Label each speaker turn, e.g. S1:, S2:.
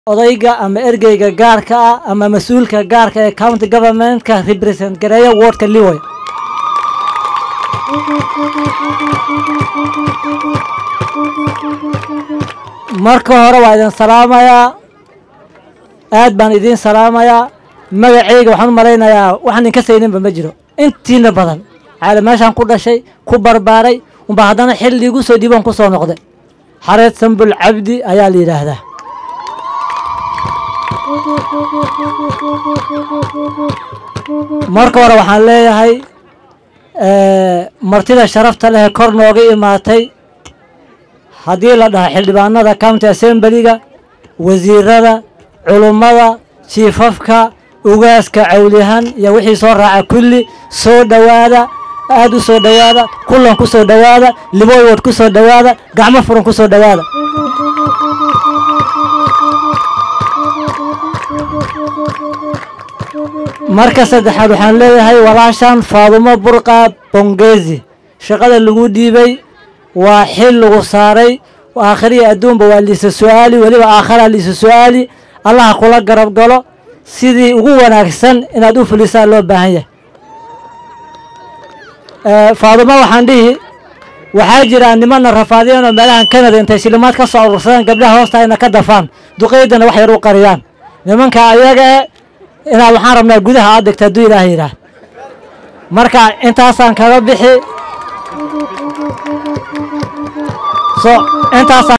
S1: odayga ama ergeyga gaarka ah ama mas-uulka gaarka ee county governmentka represent gareeya wardka liway marka hore waa idin salaamayaa aad baan idiin salaamayaa magacayga waxaan u malaynayaa waxaan idinka sayninba ma jiro intiina badan caali meeshaan ku dhashay ku barbaaray unba haddana xil liigu soo dhiiban ku soo noqday xareed sambul cabdi ayaa la yidhaahdaa marka hore waxaan leeyahay martida sharafta leh ee kor nooga imaatay haddii la dhaho xildhibaanada county assemblyga wasiirada culummada jiifafka ugaaska cawliyahan iyo wixii soo raaca kulli soo dhowaada aad u soo dhowaada kullan ku soo dhowaada liboywod ku soo dhowaada gacmo furan ku soo dhowaada marka saddexaad waxaan leeyahay walaashan faadumo burqa bongezi shaqada lagu dhiibay waa xil lagu saaray aakhiriya adduunba waa liisa su-aali weliba aakharaa liisa su-aali allaha kula garab galo sidii ugu wanaagsan inaad u fulisaa loo baahan yahay faadumo waxaan dhihi waxaa jira nimana rafaadiyeen oo meelahan canada intay shilimaad ka soo urursadeen gabdhaha hoosta ina ka dafaan duqeydana wax yar u qariyaan nimanka ayaga e inaad waxaan rabnaa gudaha aad degta hadduu ilaah yidhaah marka intaasaan kaga bixi so intaasaan